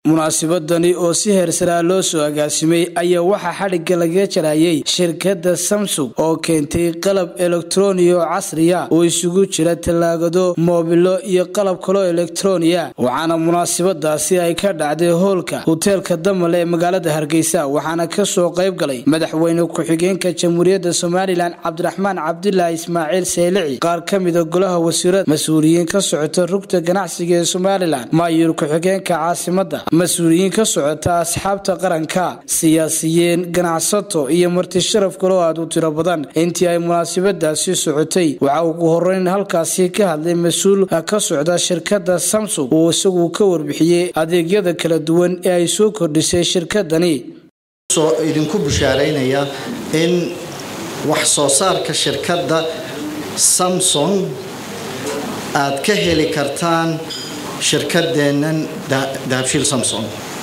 munaasabadani oo si heersaraa loo soo agaasimay ayaa waxaa xadhigga lagaga jarayay shirkadda samsung oo keentay qalab elektroni oo casriya oo isugu jira tallaagado moobilo iyo qalab kaloo elektroniya waxaana munaasabadaasi ay ka dhacday hoolka hoteelka damale ee magaalada hargeysa waxaana kasoo qayb galay madaxweyne ku-xigeenka jamhuuriyadda somalilan cabdiraxmaan cabdilaahi ismaaciil seylici qaar ka mida golaha wasiirada mas-uuliyiin ka socota rugta ganacsiga ee somalilan maayuur ku-xigeenka caasimada mas-uuliyiin ka socota asxaabta qaranka siyaasiyiin ganacsato iyo marti sharaf kaloo aad u tiro badan intii ay munaasabadaasi socotay waxaa ugu horeyn halkaasi ka hadlay mas-uul ka socda shirkadda samsung uu isagu ka warbixiyey adeegyada kala duwan ee ay soo kordhisay shirkadani idinku bushaaraynaya in wax soo saarka shirkadda samsung aad ka heli kartaan shirkadeennan dahabshiil samsung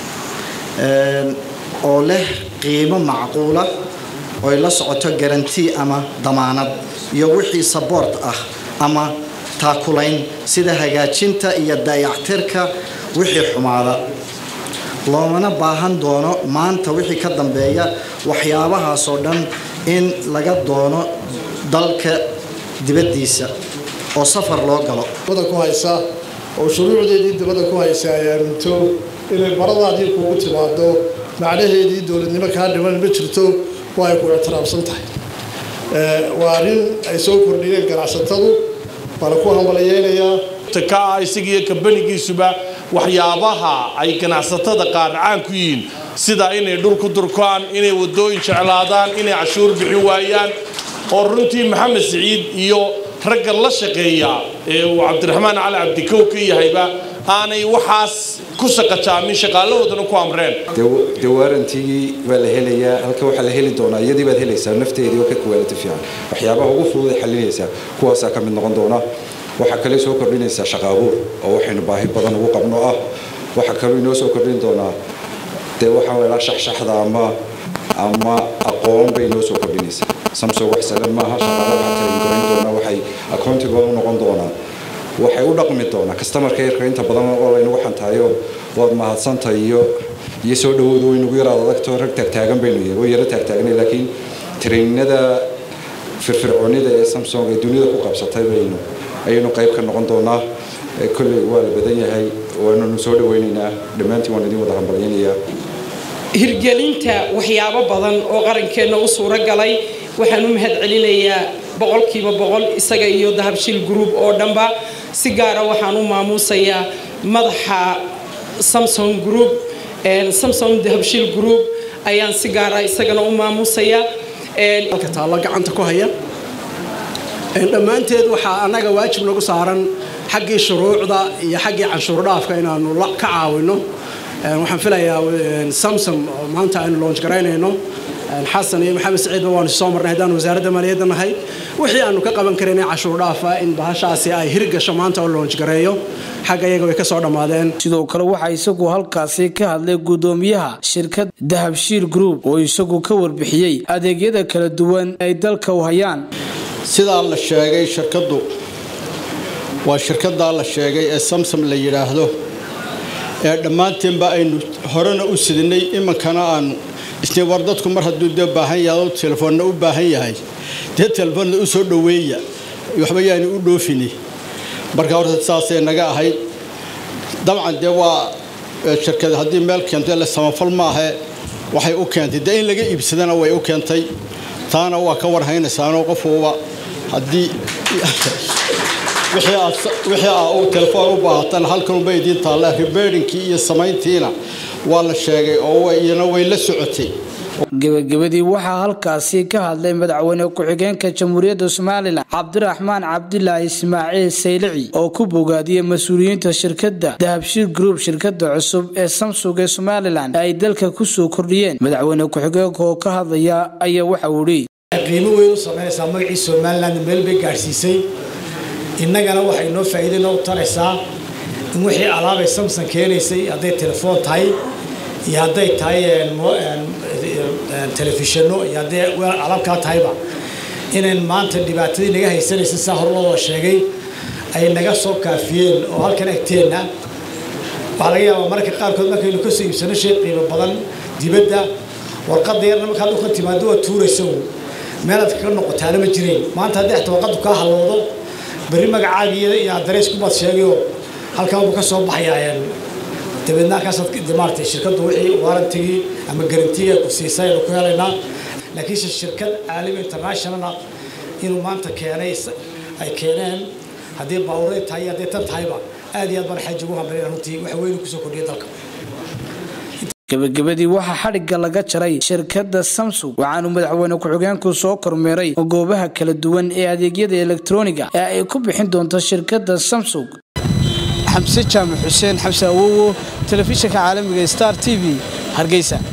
oo leh qiimo macquula oy la socoto garanti ama damaanad iyo wixii saboort ah ama taakulayn sida hagaajinta iyo dayactirka wixii xumaada loomana baahan doono maanta wixii ka dambeeya waxyaabahaasoo dhan in laga doono dalka dibaddiisa oo safar loo galo ku haysa oo shuruucdeedii dibadda ku haysa ay aaminto inay baradaadii kugu timaado macnaheedii dowladnimo kaa dhiman ma jirto waa ay ku ictiraafsan tahay waa arrin ay soo kordhiyeen ganacsatadu waana ku hambalayeynayaa ka isagiiyo kambanigiisuba waxyaabaha ay ganacsatada qaar caan ku yihiin sida inay dhul ku durkaan inay wadooyin jeclaadaan inay cashuur bixin waayaan oo runtii maxamed siciid iyo ragga la shaqeeya ee uu cabdiraxmaan cali cabdikow ka yahayba aanay waxaas ku shaqajaamin shaqaalahoodana ku amreen de waarantigii waa la helayaa halka waxaa la heli doonaa iyadii baad helaysaa nafteedii oo ka kuwaalati fiican waxyaabaha ugu fududay xalinaysaa kuwaasaa ka mid noqon doona waxaa kale soo kordhinaysaa shaqa abuur oo waxaynu baahi badan ugu qabno ah waxaa kaloo inoo soo kordhin doonaa dee waxaa la shaxshaxda ama ama aqoon bay inoo soo kordhinaysaa samsung wax salan maaha shaqaale waxaa talingorayn doonaa waxay accountible u noqon doonaa waxay u dhaqmi doonaa customerka yarka inta badan oo laynagu xantaayo waad mahadsantahay iyo iyo soo dhawoodu waynagu yaraad adagto rag taagtaagan baynu yahay way yaro taagtaaganay laakiin trainada firfircoonida ee samsung ee dunida ku qabsatay baynu ayaynu qayb ka noqon doonaa kolley waa la badan yahay waananu soo dhawaynaynaa dhammaantiin waan idin wada hambalyaynayaa hirgelinta waxyaabo badan oo qarankeenna u suuro galay waxaan u mahad celinayaa boqolkiiba boqol isaga iyo dahabshiil group oo dhanba si gaara waxaan u maamuusayaa madaxa samsung group samsung dahabshiil group ayaan si gaara isagana u maamuusayaa halka taallo gacanta ku haya dhammaanteed waxaa annaga waajib nagu saaran xaggii shuruucda iyo xaggii canshuur dhaafka inaanu ka caawino waxaan filayaa samsung oo maanta aynu loonj garaynayno xasan iyo maxamed saciidba waanu soo marnay haddaan wasaaradda maaliyadda nahay wixii aanu ka qaban karin cashuur dhaafa in bahashaasi ay hirgasho maanta oo loonj gareeyo xagga iyaga way ka soo dhammaadeen sidoo kale waxaa isagu halkaasi ka hadlay guddoomiyaha shirkad dahabshiil group oo isagu ka warbixiyey adeegyada kala duwan ay dalka u hayaan sidaa la sheegay shirkaddu waa shirkaddaa la sheegay ee samsam la yidhaahdo ee dhammaanteenba aynu horena u sidinay iminkana aanu isnii war dadku mar hadduu dee baahan yahay telefoonna u baahan yahay dee telefoonna u soo dhoweeya waxba yaani u dhoofini marka horta saasay naga ahayd dabcan dee waa shirkad haddii meel keento le samafal maahe waxay u keentay dee in laga iibsadana way u keentay taana waa ka warhaynaysaanoo qofuuba haddii wixii aa uu telefoon u baahatan halkanunba idiin taalla ribeerinkii iyo samayntiina waa la sheegay oo iyana way la socotay gebagabadii waxaa halkaasi ka hadlay madaxweyne ku-xigeenka jamhuuriyadda somalilan cabdiraxmaan cabdilaahi ismaaciil saylici oo ku bogaadiyey mas-uuliyiinta shirkadda dahabshiil group shirkada cusub ee samsung ee somalilan ay dalka kusoo kordhiyeen madaxweyne ku-xigeenka oo ka hadlaya ayaa waxa uu ihi qiimo weyn u samaynaysaa magacii somalilan meel bay gaadhsiisay innagana waxay noo faa'iido noo taraysaa in wixii alaabay samson keenaysay hadday telefoon tahay iyo hadday tahay telefishanno iyo hadday alaabkaa tahayba inayn maanta dhibaatadii naga haysanaysa saa hor loo sheegay ay naga soo kaafiyeen oo halkan agteenna waxaa laga yaabaa mararka qaarkood markaynu ka soo iibsano shay qiimo badan dibadda warqadda yarna markaad dhulka timaado waa tuuraysa meelaad kaga noqotaana ma jireen maanta haddii xataa warqaddu kaa halowdo berri magacaagiya iyo adrees kubaad sheegayoo halkaa buu ka soo baxayaa dabeedna halkaasaad maaragtay shirkaddu wixii waarantigii ama garantiga ku siisay aynu ku helaynaa laakiinse shirkad caalami internationala inuu maanta keenay ay keeneen haddii baawuray tahay iyo haddii tan tahayba aad iyo aad baan xaji ugu hambalina runtii waxa weynu kusoo kordhiyay dalka gabagabadii waxaa xadhigga laga jaray shirkadda samsung waxaanu madaxweyne ku-xigeenku soo kormeeray goobaha kala duwan ee adeegyada elektroniga ee ay ku bixin doonto shirkadda samsung xamse jaamac xuseen xamse awowo telefishinka caalamiga star t v hargeysa